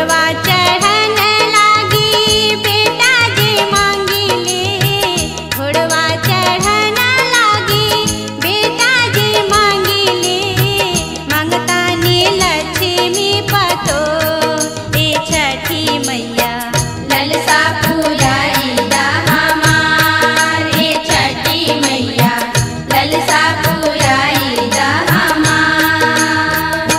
घोड़वा चढ़न लागी बेटा जे मांगिले घोड़वा चढ़न लागी बेटा जे मांगिले मांगतानी लक्ष्मी पतो ए छठी मैया ललसा पुराई दा हमार हे छठी मैया ललसा पुराई दा हमार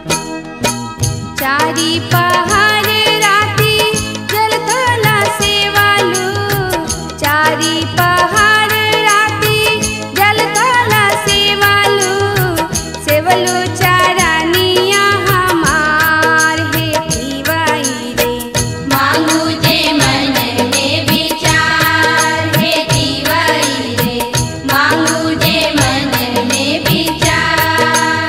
चारी पहाड़ राती जलथला सेवालू चारी पहाड़ राती जलथला सेवालू सेवलू चारानिया हमार हे पीवाई रे मांगू जे मन में विचार हे दीवाई रे मांगू जे मन में विचार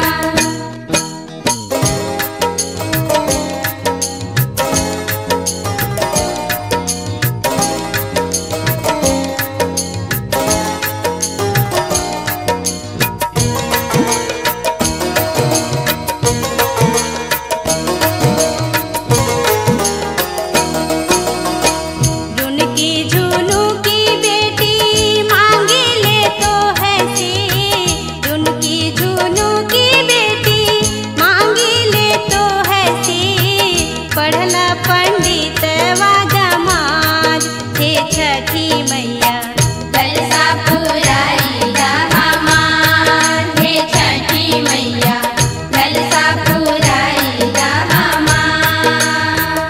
रुनकी झुनू की बेटी मांगी ले तो है से रुनकी झुनू की बेटी मांगी ले तो है से पढ़ला पंडित वा जमाज हे छठी मैया ललसा पुराई दा हमार हे छठी मैया ललसा पुराई दा हमार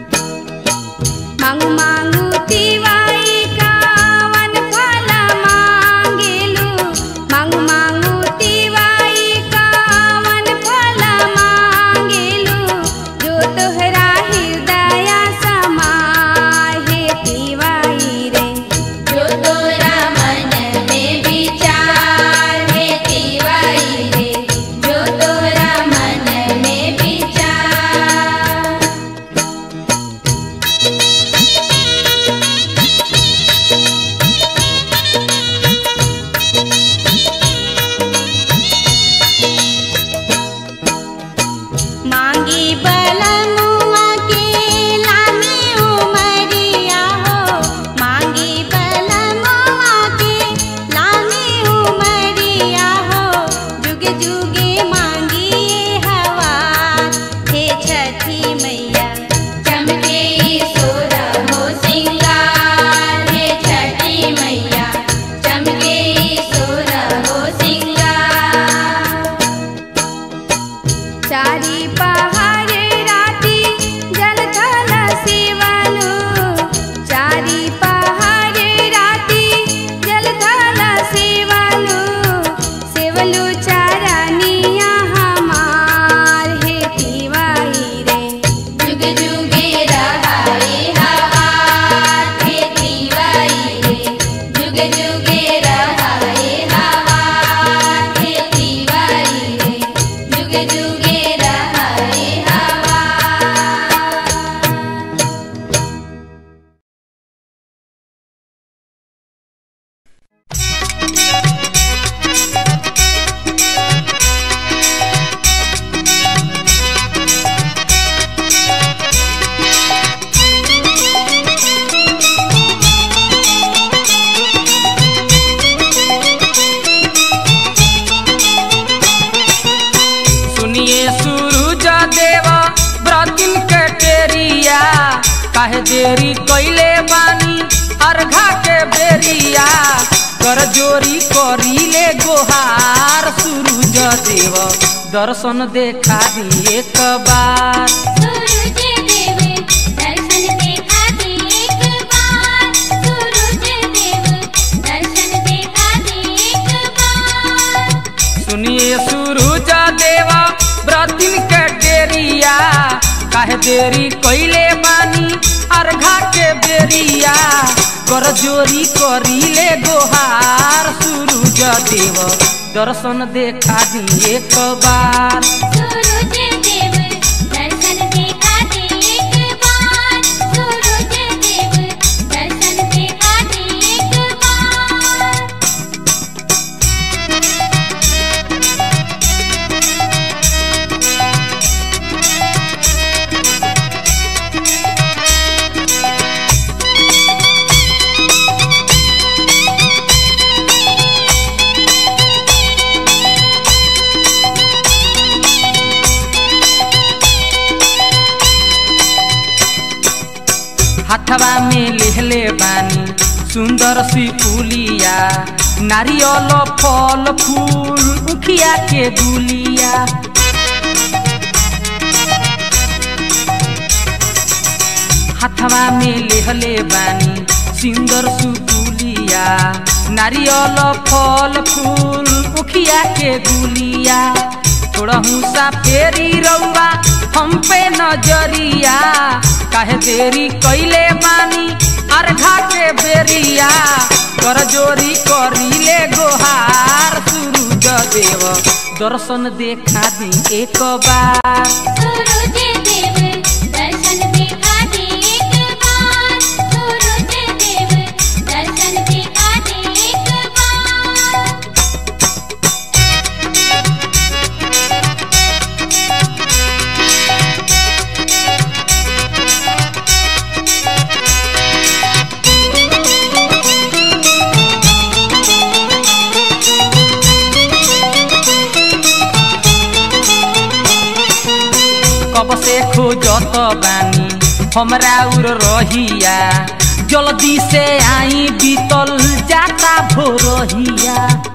मांगू मांगू तिवाई कावन फला मांगेलू मांगू मांगू तिवाई कावन फला मांगेलू जो तोहरा हृदय समाय हे तिवाई रे जो तोरा मन में विचार हे दीवाई रे जो तोरा मन में विचार मांगी बलमुआ के लामी उमरिया हो मांगी बलमुआ के लामी उमरिया हो जुग जुगे मांगी ये हवा हे छठी मैया चमके सोर हो सिंगार हे छठी मैया चमके सोर हो सिंगार चारी पहाड़ राती जलथल सेवलू चारी पहाड़ राती जलथल सेवलू सेवलू चारानिया हमार हे तिवाई रे जुग जुगे रहाए हवार हे दीवाई रे जुग जुगे रहाए हवार हे दीवाई रे जुग जुगे रहाए हवार सुनिए सूरज देवा व्रतिन के टेरिया काहे देरी कइले बानी अर्घा के बेरिया कर जोरी करीले गोहार सूरज देव दर्शन देखा दी एक बार सूरज देव दर्शन देखा दे एक बार सूरज देव दर्शन देखा दे एक बार सुनिए सूरज देवा व्रतिन के डेरिया काहे देरी कइले बानी अर्घा के बेरिया कर जोरी करीले गोहार सूरज देव दर्शन देखा दी एक बार सूरज देव दर्शन देखा दे एक बार सूरज देव दर्शन देखा दे एक बार सुनिए हाथवा में लेहले बानी सुंदर सी पुलिया नारियल फल फूल उखिया के गुलिया हाथवा में लेहले बानी सुंदर सुपुलिया नारियल फल फूल उखिया के गुलिया थोड़हू सा फेरी रउआ हम पे नजरिया काहे देरी कैले बानी अर्घा के बेरिया कर जोरी करीले गोहार सूरज देव दर्शन देखा दी एक बार सूरज देव दर्शन दिखा दे एक बार सूरज देव दर्शन दिखा दे एक बार कब से खोजत बानी हमरा उर रहिया जल्दी से आई बीतल जाता भोरहिया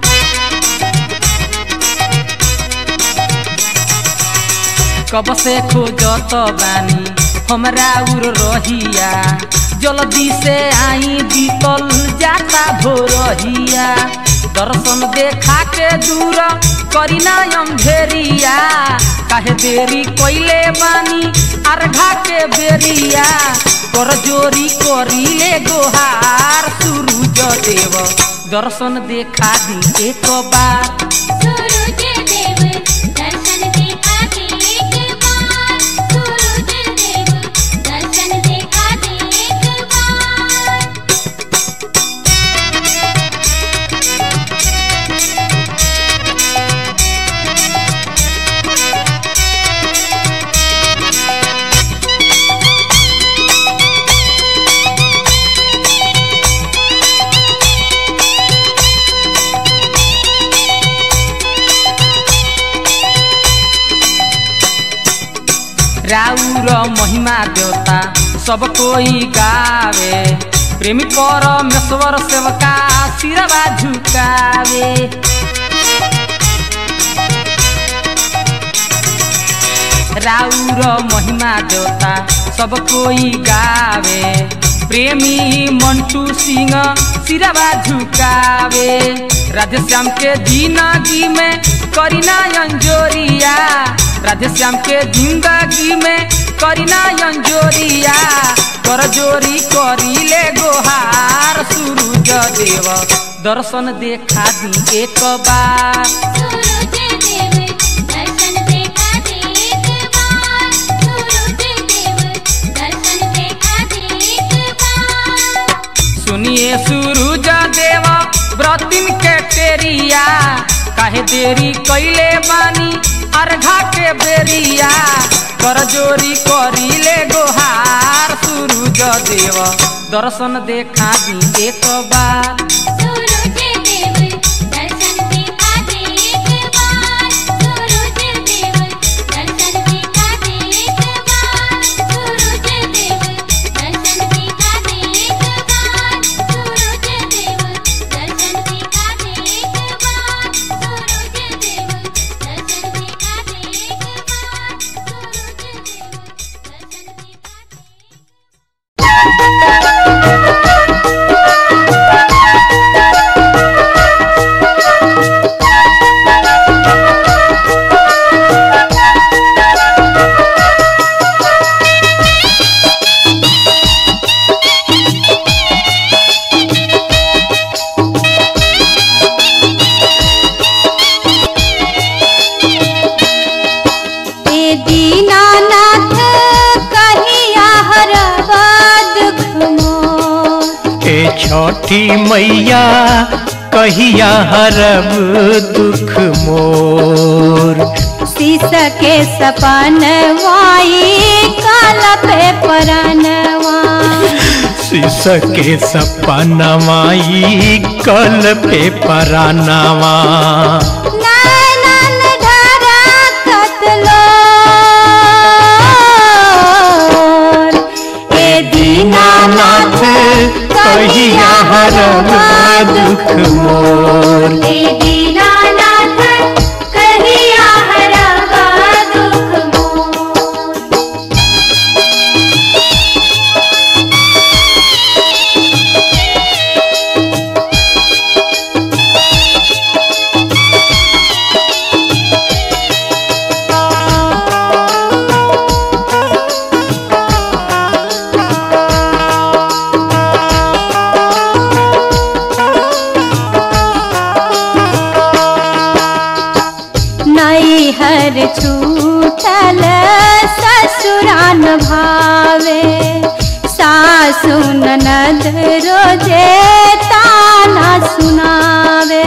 कब से खोजत बानी हमरा उर रहिया जल्दी से आई बीतल जाता भोरहिया दर्शन देखा के दूर करीना अंधेरिया काहे देरी कोइले बानी अर्घा के बेरिया कर जोरी करीले गोहार सूरज देव दर्शन देखा दी एक बार सूरज देव दर्शन दिखा दे एक बार सूरज देव दर्शन दिखा दे एक बार राउर महिमा देवता सब कोई गावे प्रेमी परमेश्वर सेवका सिरवा झुकावे राउर महिमा देवता सब कोई गावे प्रेमी मंटू सिंह सिरवा झुकावे राधेश्याम के जिंदगी में करीना अंजोरिया राधेश्याम के जिंदगी में करीना अंजोरिया कर जोरी करीले गोहार सूरज देव दर्शन देखा दी एक बार सूरज देव दर्शन दिखा दे एक बार सूरज देव दर्शन दिखा दे एक बार सुनिए सूरज देव व्रतिन के टेरिया काहे देरी कैले बानी अर्घा के बेरिया कर जोरी करीले गोहार सूरज देव दर्शन देखा दी एक बार सूरज देव दर्शन दिखा दे एक बार सूरज देव दर्शन दिखा दे एक बार सूरज देव दर्शन दिखा दे एक बार सूरज देव दर्शन दिखा दे एक बार सूरज देव दर्शन दिखा दे एक बार सूरज देव दर्शन दिखा दे ए दीनानाथ कहिया हरब दुख मोर ए छठी मैया कहिया हरब दुख मोर शीश के सपन वाई काल पे परनवा शीश के सपनवाई कल पे परानवा नैनन ढरा कतलो ए दीनानाथ भावे सासु ननद रोजे ताना सुनावे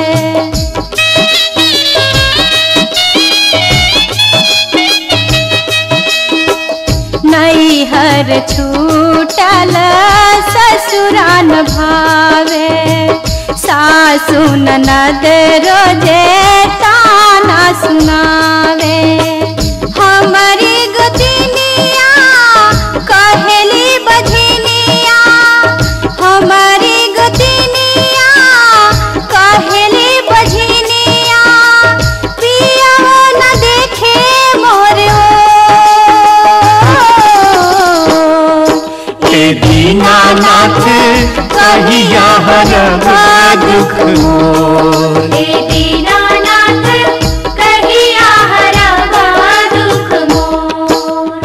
नैहर छूटल ससुरान भावे सासु ननद रोजे ताना सुनावे हमारी गुदिनिया कहेली बधिनिया हमारी गुदिनिया कहेली बधिनिया पिया न देखे मोर ए दीनानाथ कहिया हरब दुख मोर हे दीनानाथ कहिया हरवा दुख मोर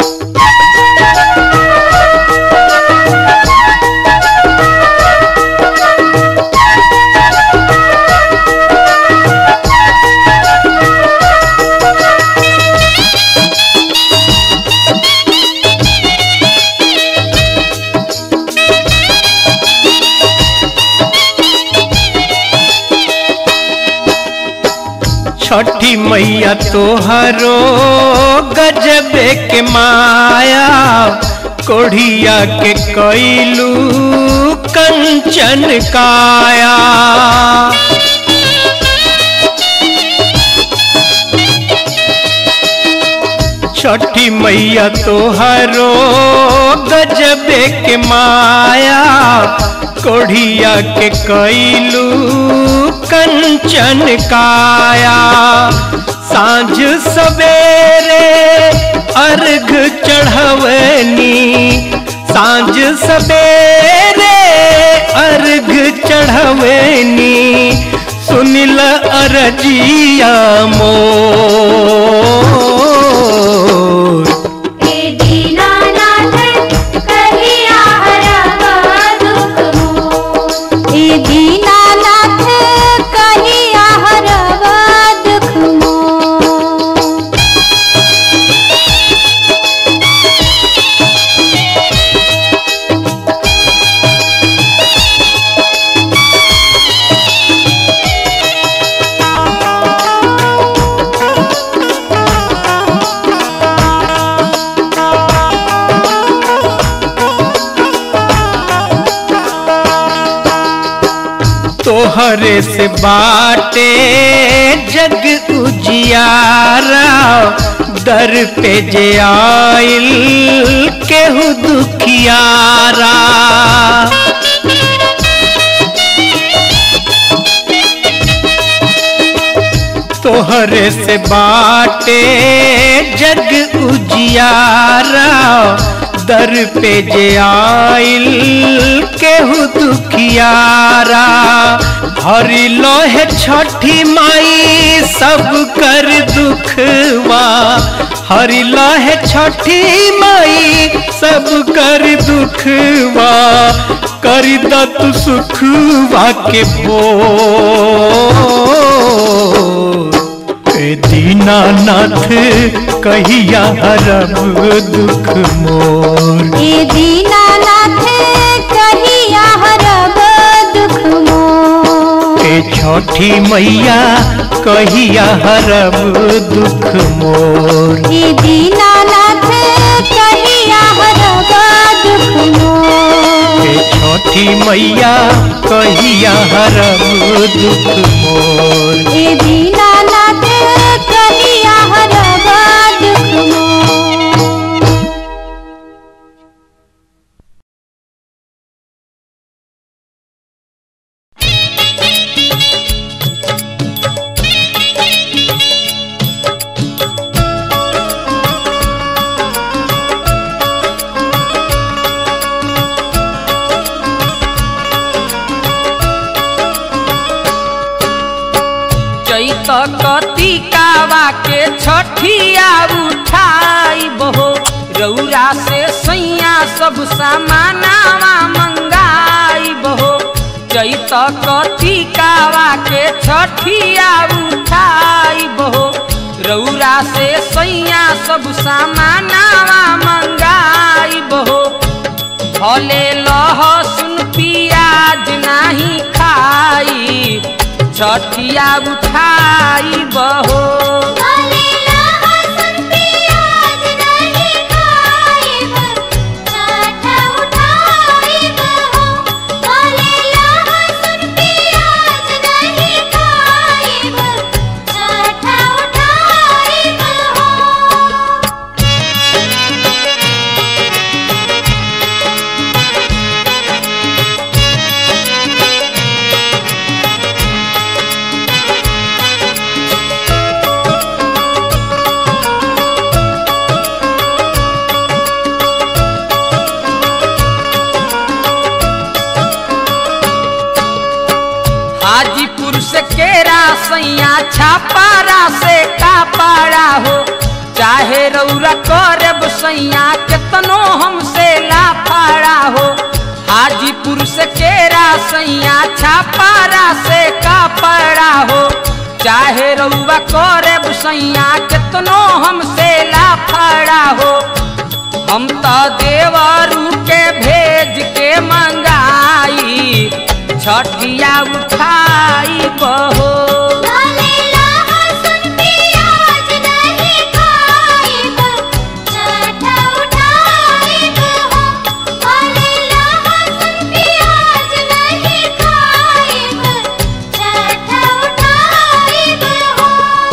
छठी मैया तोहरो गजबे के माया कोढ़िया के कैलू कंचन काया छठी मैया तोहरो गजबे के माया कोढ़िया के कैलू कंचन काया सांझ सवेरे अर्घ चढ़वनी सांझ सवेरे अर्घ चढ़वनी सुनिल अरजिया मोर हे दीनानाथ कहिया हरवा दुख मोर ए दीनानाथ कहिया हरवा दुख मोर तोहरे से बाटे जग उजियारा दर पे जे आइल केहू दुखियारा तोहरे से बाटे जग उजियारा दर पे जे आइल केहू दुखियारा हरि लोहे छठी माई सब कर दुखवा हरि लोहे छठी माई सब कर दुखवा कर दत सुखवा के भोर ए दीनानाथ कहिया हरब दुख मोर ए दीनानाथ कहिया हरब दुख मोर ए छठी मैया कहिया हरब दुख मोर ए दीनानाथ कहिया हरब दुख मोर ए छठी मैया कहिया हरब दुख मोर ए दीनानाथ कहिया हरब दुख मोर चैत कतिकावा के छठिया उठाई बहो रौरा से सैया सब सामानावा मंगाई बहो चैत कतिकावा के छठिया उठाई बहो रौरा से सैया सब सामानावा मंगाई बहो भले लहसुन पियाज नाही खाई छठिया उठाई बहो भले लहसुन प्याज नहीं खाइब छठ उठाइब हो भले लहसुन प्याज नहीं खाइब छठ उठाइब हो हाजीपुर से केरा सैया छापारा से कापाड़ा हो चाहे रौरा करब सैया केतनो हमसे लाफाड़ा हो हाजीपुर से केरा सैया छापारा से कापाड़ा हो चाहे रौरा करब सैया केतनो हमसे लाफाड़ा हो हम तो देवरू के भेज के मंगाई छठिया उठाई बहो भले लहसुन प्याज नहीं खाइब छठ उठाइब हो भले लहसुन प्याज नहीं खाइब छठ उठाइब हो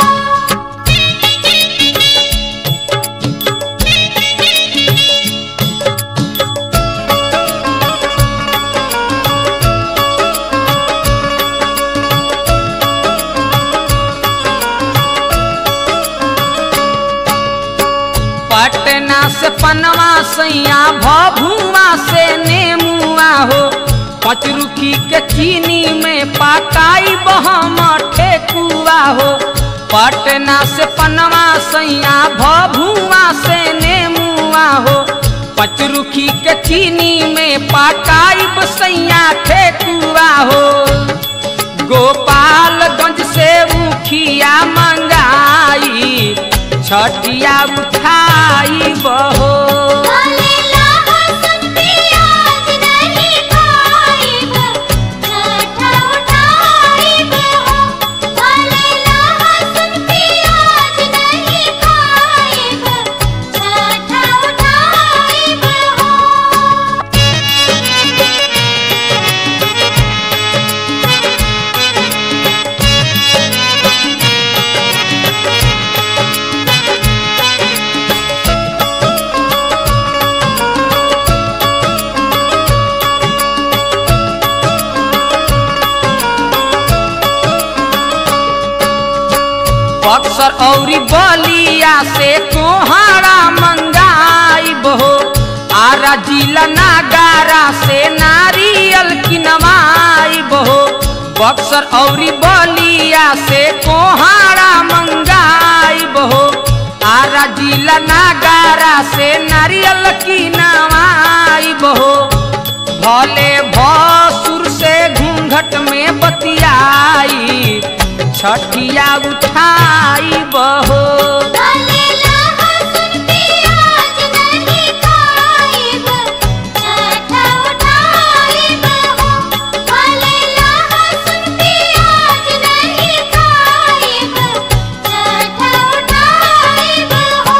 पटना से पनवा सैया भभुआ से नेमुआ हो पचरुखी के चीनी में पकाई बहम ठेकुआ हो पटना से पनवा सैया भभुआ से नेमुआ हो पचरुखी के चीनी में पकाई बसैया ठेकुआ हो गोपालगंज से मुखिया मंगाई छठिया उठाई बहो भले लहसुन प्याज नहीं खाइब छठ उठाइब हो भले लहसुन प्याज नहीं खाइब छठ उठाइब हो बक्सर औरी बलिया से कोहाड़ा मंगाई बहो आरा जिला नागारा से नारियल किनवाई बहो बक्सर औरी बलिया से कोहाड़ा मंगाई बहो आरा जिला नागारा से नारियल किनवाई बहो भले भसुर से घूंघट में बतियाई छठिया उठाई बहो भले लहसुन प्याज नहीं खाइब छठ उठाइब हो भले लहसुन प्याज नहीं खाइब छठ उठाइब हो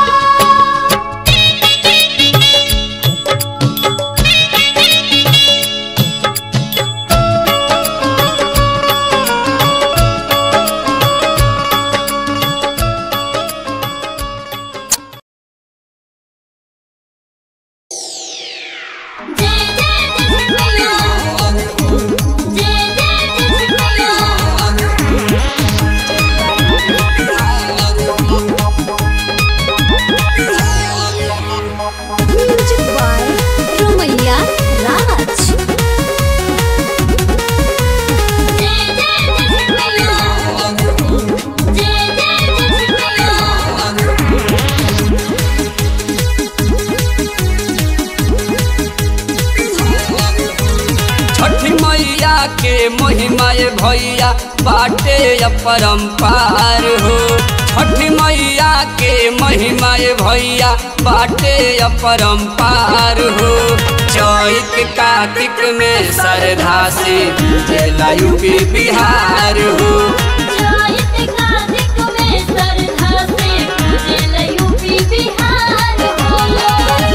जय जय जय जय जय म्यूजिक बाय रोमैया राज जय जय छठी मैया के महिमा ये भैया बाटे अपरंपार हो छठी मैया के महिमा ए भैया बाटे अपरंपार हो चैत कार्तिक में श्रद्धा से जिला यूपी बिहार हो जायत कार्तिक में श्रद्धा से पूजेला यूपी बिहार हो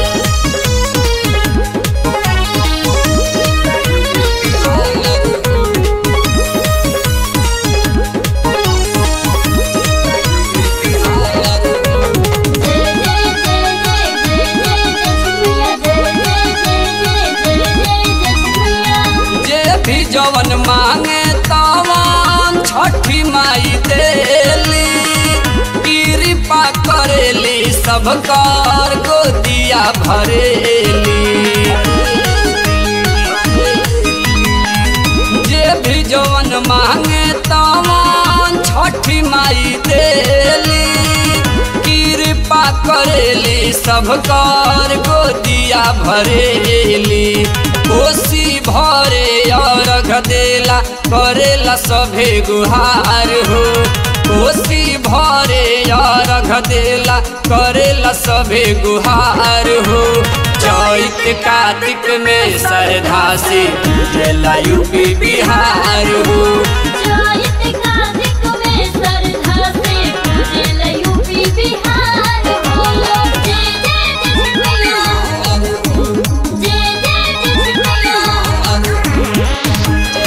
जय जय जय जय जय जय जसमिया जय जय जय जय जय जय जसमिया जे भी जवन मांगे तवन छठी माई देली कृपा करेली सब कर गोदिया भरेली जे भी जवन मांगे तवन छठी माई देली कृपा करेली सब कर गोदिया भरेली कोसी भरे अर्घ देला करेला सभे गुहार हो कोसी भरे अर्घ देला करेला सभे गुहार हो चैत कार्तिक में श्रद्धा से जिला यूपी बिहार हो जायत कार्तिक में श्रद्धा से पूजेला यूपी बिहार हो जय जय जसमिया जय जय जसमिया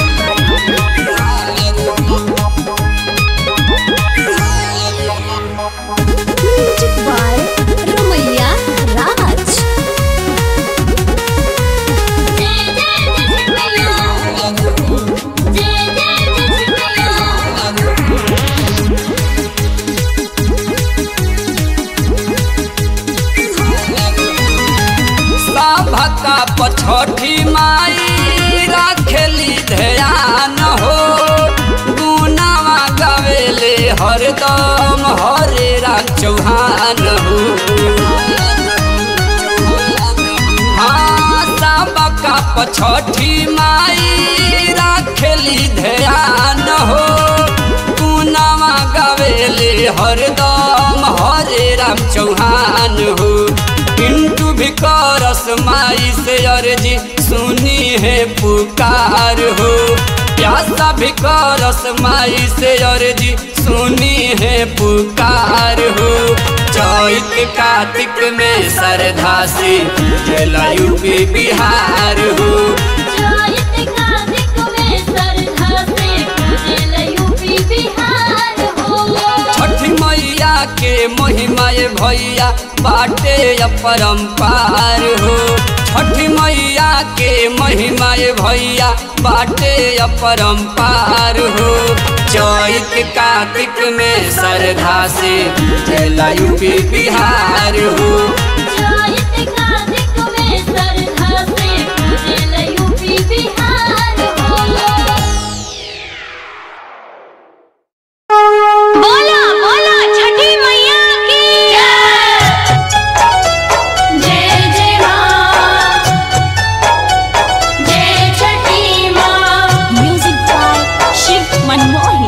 म्यूजिक बाय रमैया राज जय जय जसमिया जय जय जसमिया सभका पछठी माई राखेली ध्यान हो गुनावा गवेले हरदम हरे राम चौहान हो हाँ सबका पछठी माई राखेली ध्यान हो गुनावा गवेले हरदम हरे राम चौहान हो पिंटू भी करस माई से अर्जी सुनी है पुकार हो प्यासा भी करस माई से अर्जी सुनी है पुकार हो चैत कार्तिक में श्रद्धा से जिला यूपी बिहार हो जायत कार्तिक में श्रद्धा से पूजेला यूपी बिहार हो छठी मैया के महिमा ए भैया बाटे अपरंपार हो छठी मैया के महिमा ए भैया बाटे अपरंपार हो चैत कार्तिक में श्रद्धा से जिला यूपी बिहार हो जायत कार्तिक में श्रद्धा से पूजेला यूपी बिहार हो बोला बोला छठी मैया की जय जय माँ जय छठी माँ म्यूजिक बाय शिव मनमोही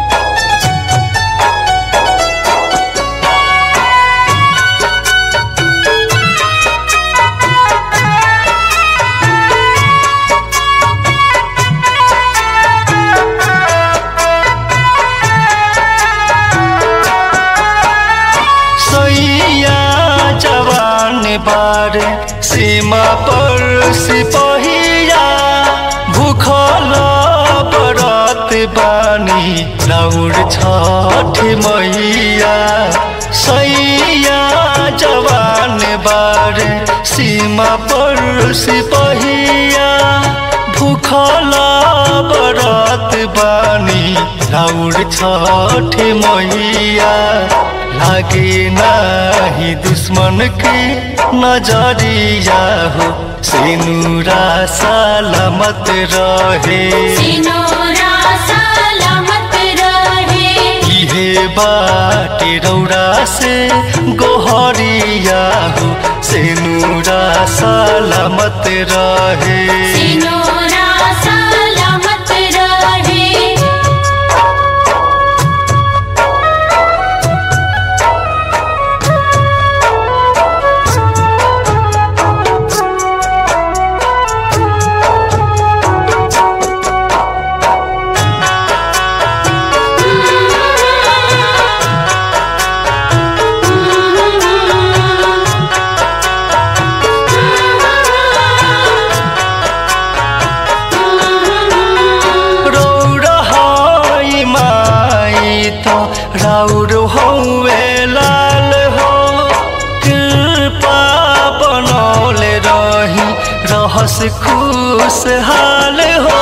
सैया जवान बार सीमा पर सिपहिया भूखल बरत बानी लौड़ छठ मैया सैया जवान बार सीमा पर सिपहिया भूखल बरत बानी लौड़ छठ मैया लागे नाही दुश्मन के नजरिया हो सिनुरा सलामत रहे सिनोरा सलामत रहे इहे बाटे रौरा से गोहरिया हो सिनुरा सलामत रहे सिनोरा सलामत रहे रहस खुशहाल हो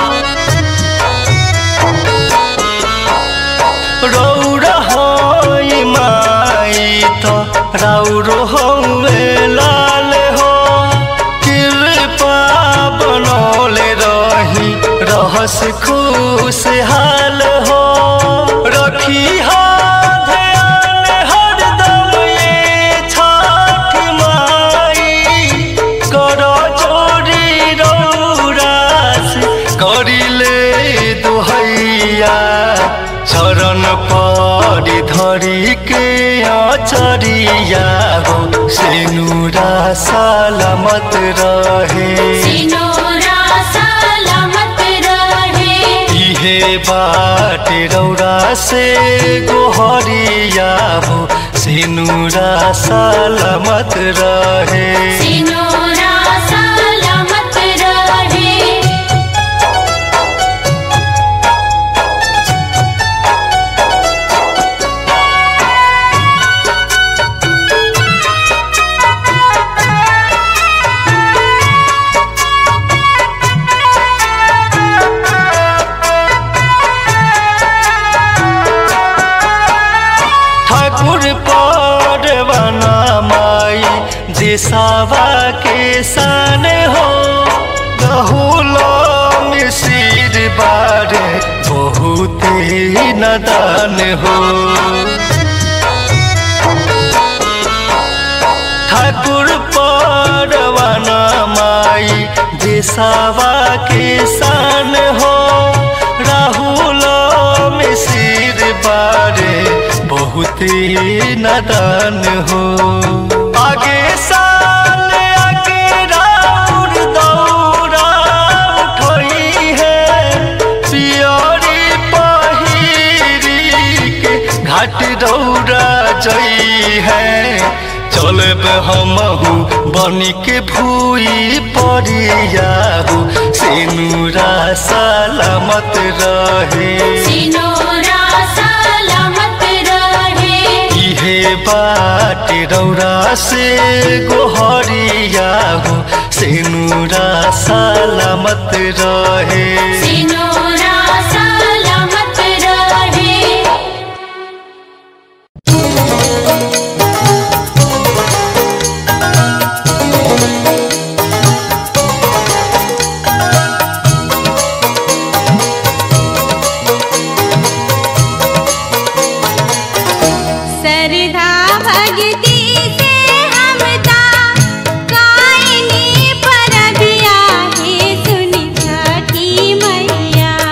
रौरा होई माई तो राउरो हौवे लाल हो कृपा बनौले रही रहस खुशहाल हो रखी हा ध्यान हरदम ये छठ माई कर जोड़ी रौरास करिले दुहैया चरण परी धरी के अचरिया हो सेनुरा सलामत रहे सिनोरा सलामत रहे इहे बाटे रौरा से गोहरिया हो सेनुरा सलामत रहे सिनोरा सलामत रहे ठाकुर परवाना माई देसावा के सान हो गहुलो मिसिर बारे बहुत नदान हो ठाकुर परवाना माई देसावा के सान हो राहुल मिसिर बारे बहुत नदान हो आगे साल आगे राउर दौरा उठई है पियरी पहिरी के घाट दौरा जई है चलब हमहू बनी के भूई परियाहू सेनुरा सलामत रहे सिनोरा सलामत रहे इहे बाटे रौरा से गोहरिया हो सेनुरा सलामत रहे सिनोरा सलामत रहे सरधा भगती से हमदा कायनी परबिया हे सुनि छठी मैया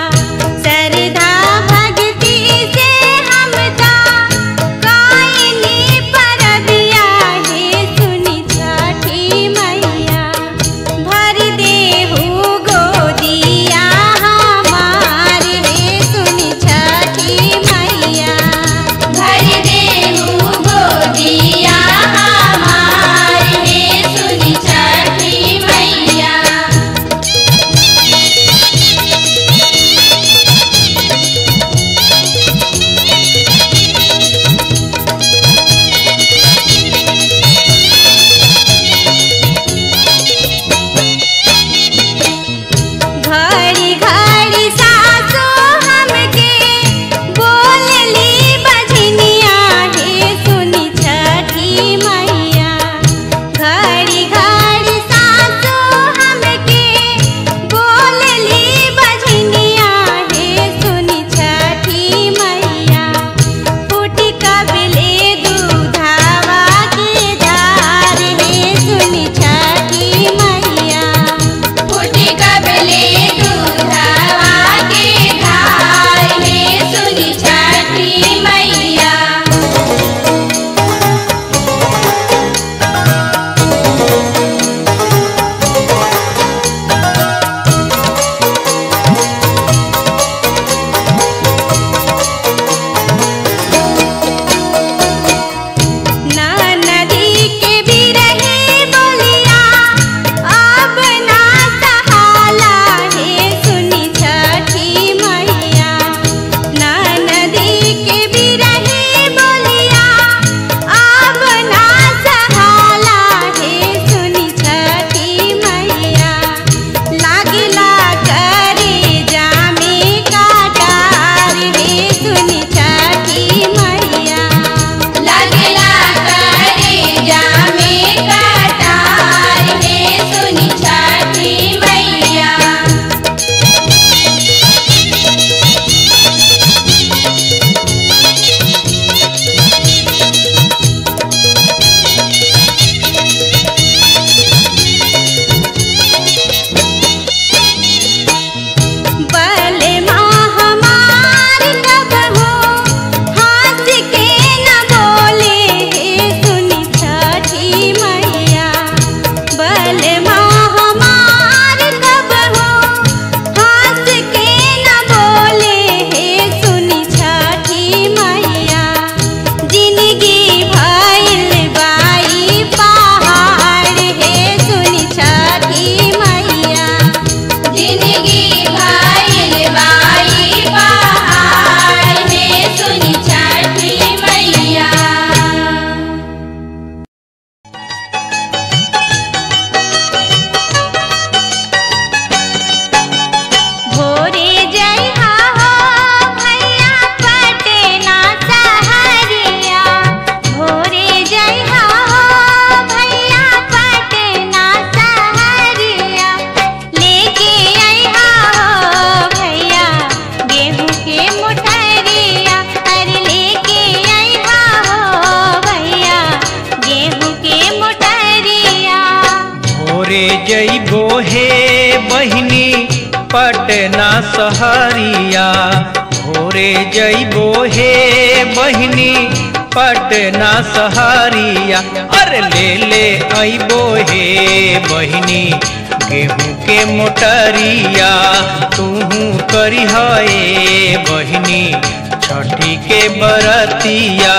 जइबो हे बहिनी पटना सहरिया भोरे जइबो हे बहिनी पटना सहरिया अरे ले ले अइबो हे बहिनी गेहूं के मोटरिया तूहू करी हे बहिनी छठी के बरतिया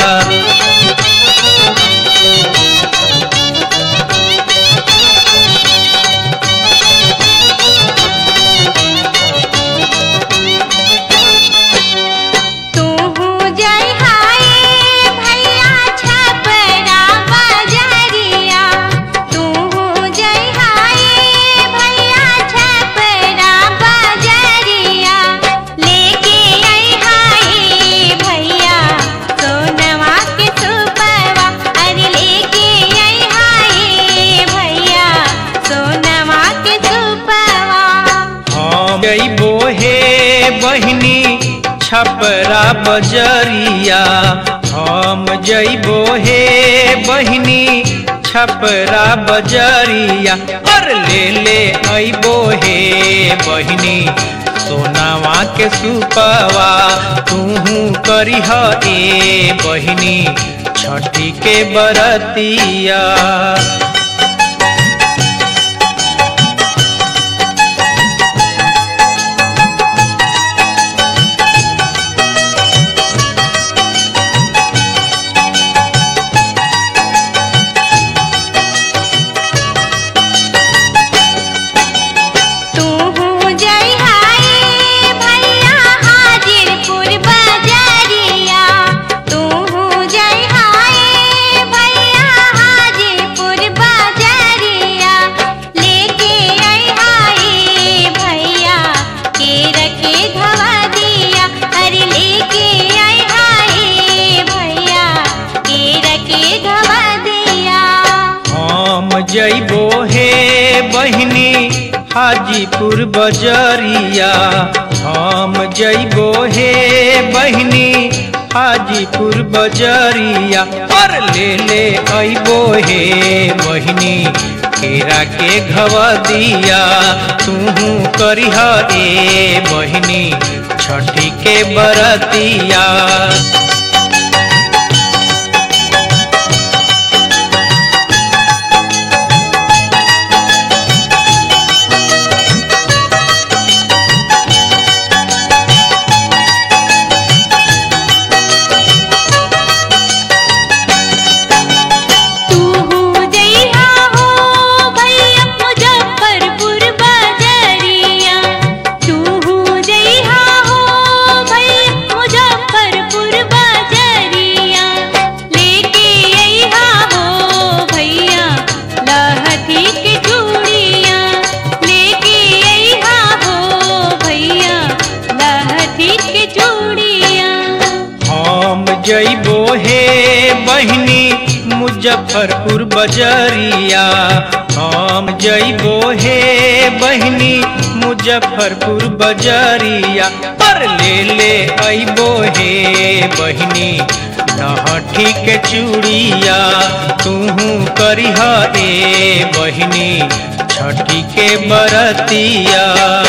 तू जय हाय भैया छपरा बजरिया तू जय हाय भैया छपरा बजरिया लेके आई हाय भैया सोनवा के सुपवा अरे लेके आई हाय भैया सोनवा के सुपवा हम जइबो हे बहिनी छपरा बजरिया हम जइबो हे बहिनी छपरा बजरिया और ले ले अइबो हे बहिनी सोनावा के सुपवा तूहू करीह ए बहिनी छठी के बरतिया तू जय हाय भैया हाजिरपुर बजरिया तू जय हाय भैया हाजिरपुर बजरिया लेके आई हाय भैया केर के धवा दिया अरे लेके आई हाय भैया केर के धवा दिया हम जइबो हे बहिनी हाजीपुर बजरिया हम जइबो हे बहिनी हाजीपुर बजरिया और ले ले अइबो हे बहिनी केरा के घवदिया तूहू करीह ए बहिनी छठी के बरतिया तू जइहा हो भैया मुजफ्फरपुर बजरिया तू जइहा हो भैया मुजफ्फरपुर बजरिया लेके अइहा हो भैया लहठी के चूड़िया लेके अइहा हो भैया लहठी के चूड़िया हम जइबो हे बहिनी मुजफ्फरपुर बजरिया हम जइबो हे बहिनी मुजफ्फरपुर बजरिया पर ले ले अइबो हे बहिनी लहठी के चूड़िया तूहू करीह ए बहिनी छठी के बरतिया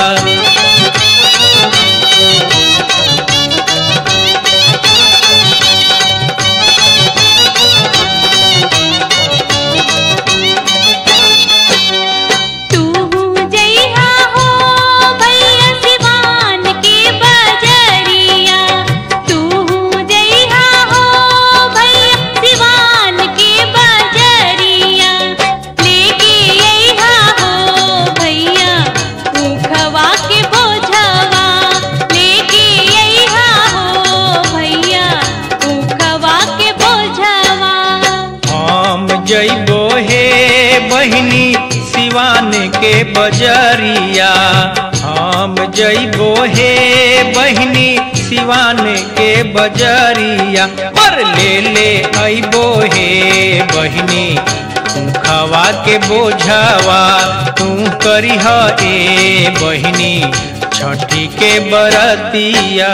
तू जइहा हो भैया सिवान के बजरिया तू जइहा हो भैया सिवान के बजरिया लेके अइहा हो भैया ऊखवा के बोझवा लेके अइहा हो भैया ऊखवा के बोझवा हम जइबो हे बहिनी सिवान के बजरिया हम जइबो हे बहिनी सिवान के बजरिया पर ले ले अइबो हे बहिनी खवा के बोझवा तू करीह ए बहिनी छठी के बरतिया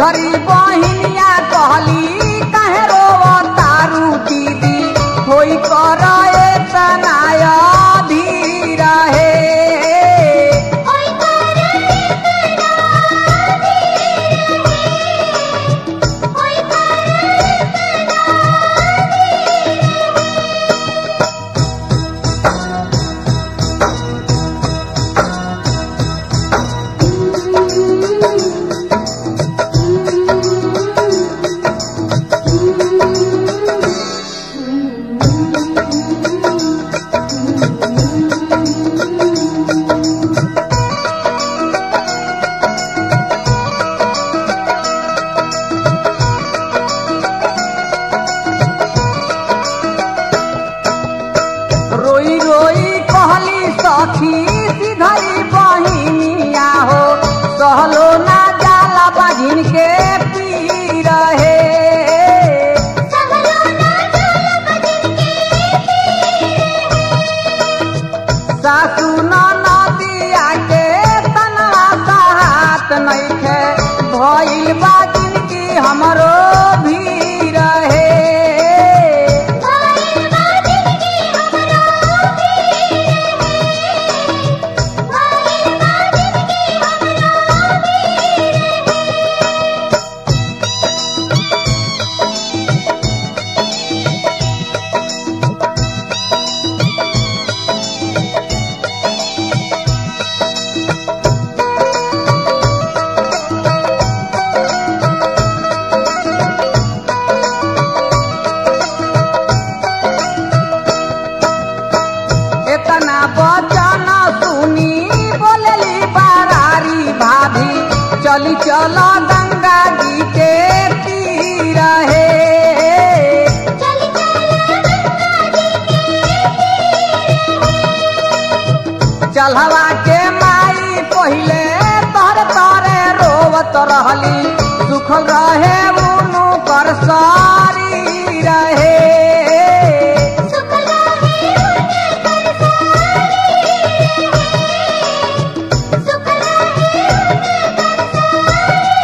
सिधरी बहिनिया कहली कहे रोव तारू दीदी होई कर तनाय धीर हे ओय करे तना ओय करे रोई रोई कहली सखी सिधरी बहिनिया हो सहलो ना जाला बहिन के पीर हे सहलो ना जाला बजन सासू नदिया के तनवा सहात नइखे भइल बा जिनकी हमरो भीर हे भाई बाजिन की हमरा भाई बाजिन की हमरा इतना बचन सुनी बोलली बारारी भाभी चली चल गंगा जी के तीर हे चली चलहवा के माई पहिले तर तरे रोवत रहली सुखल रहे उनु कर सारी रहे सुखला है उनके कर सुखला है उनके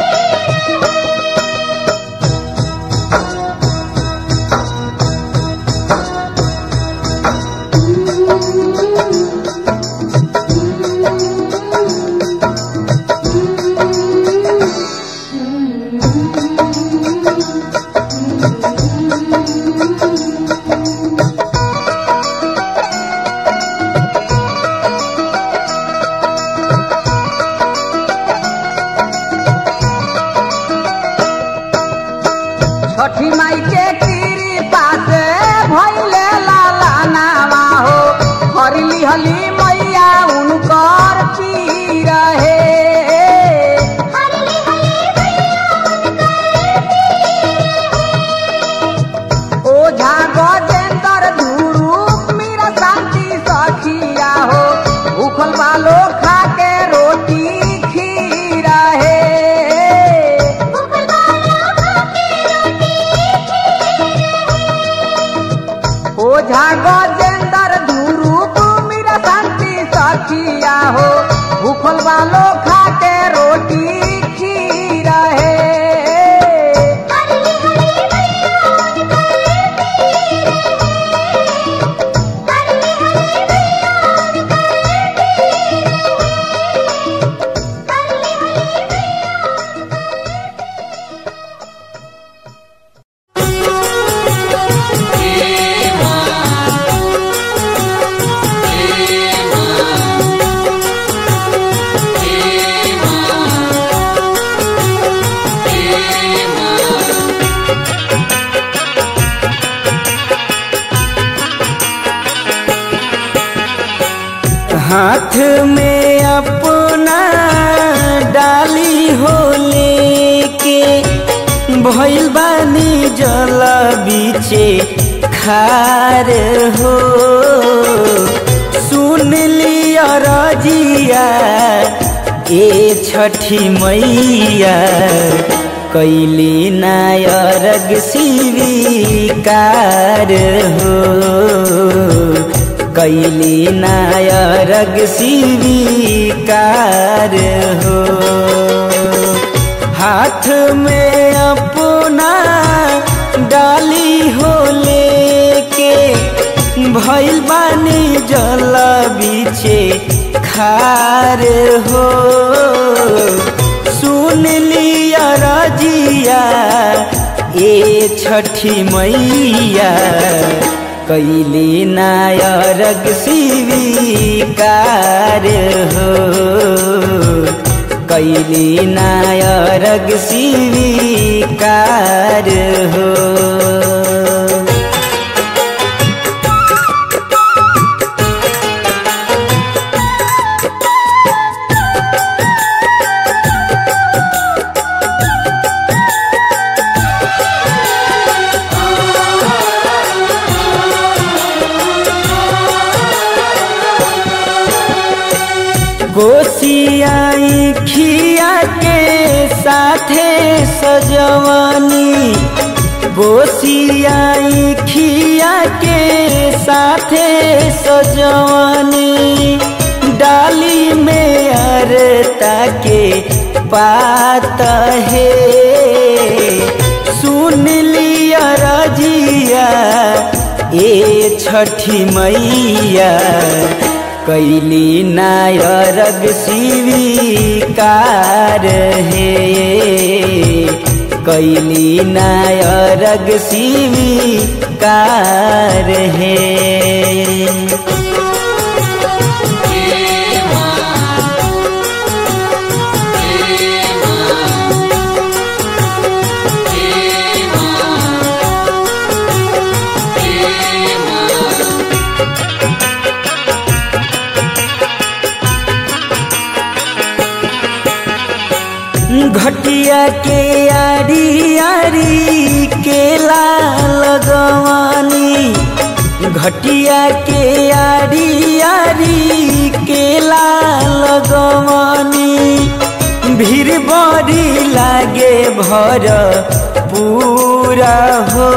छठी माई के कृपा से भइले लाला नावा हो हरली हली मैया उनकर पीर हे हरली हली ओझा गजेंद्र धुरू मीरा शांति सखिया हो उखल बालो खा के रोटी खीर हे भूखल वाला खाके ओझा गजेंद्र धुरूप मीरा शांति सखिया हो भूखल वालो खा के रोटी खीर हे हरली हली मैया हरली हली मैया हरली हली हाथ में अपना डाली हो लेके भइल बानी जल बीचे खार हो सुन लिया रजिया ए छठी मैया कैली नायरग स्वीकार हो कैली नायरग स्वीकार हो हाथ हाथ में अपना डाली हो लेके भइल बानी जल बीचे खार हो सुन लिया रजिया ए छठी मैया कैली नायरग स्वीकार हो कैली नायरग स्वीकार हो गोसियाई खिया के साथे सजवानी गोसियाई खिया के साथे सजवानी डाली में अरता के पात है सुन लिया रजिया ए छठी मैया कैली नायरग स्वीकार हे कैली नायरग स्वीकार हे घटिया के आरी आरी केला लगवानी घटिया के आरी आरी केला लगवानी भीड़ बड़ी लागे भर पूरा हो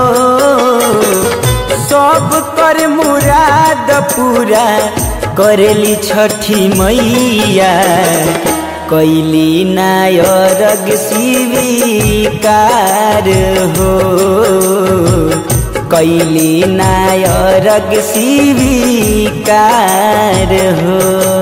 सब कर मुराद पूरा करेली छठी मैया कैली नायरग स्वीकार हो कैली नायरग स्वीकार हो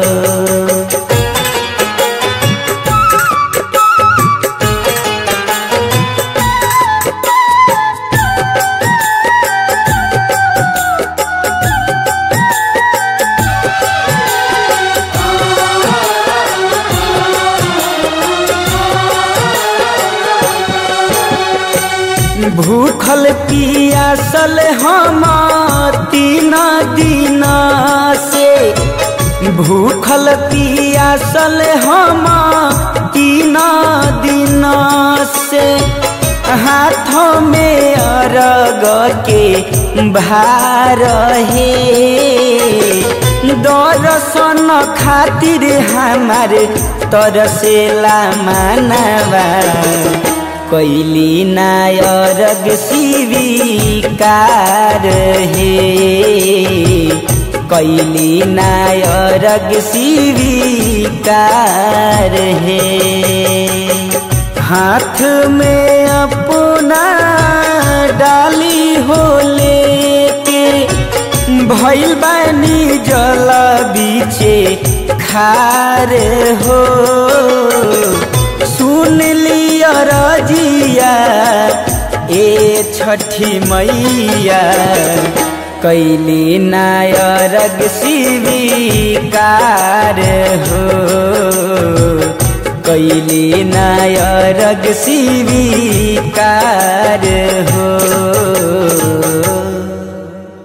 भूखल पियासल हम तीन दिन से भूखल पियासल हम तीन दिन से हाथों में अरग के भार हे दर्शन खातिर हमार तरसेला मानवा कैली नायरग स्वीकार हे कैली नायरग स्वीकार हे हाथ में अपना डाली हो लेके भइल बानी जल बीचे खार हो सुन लिया रजिया ए छठी मैया कैली नायरग स्वीकार हो कैली नायरग स्वीकार हो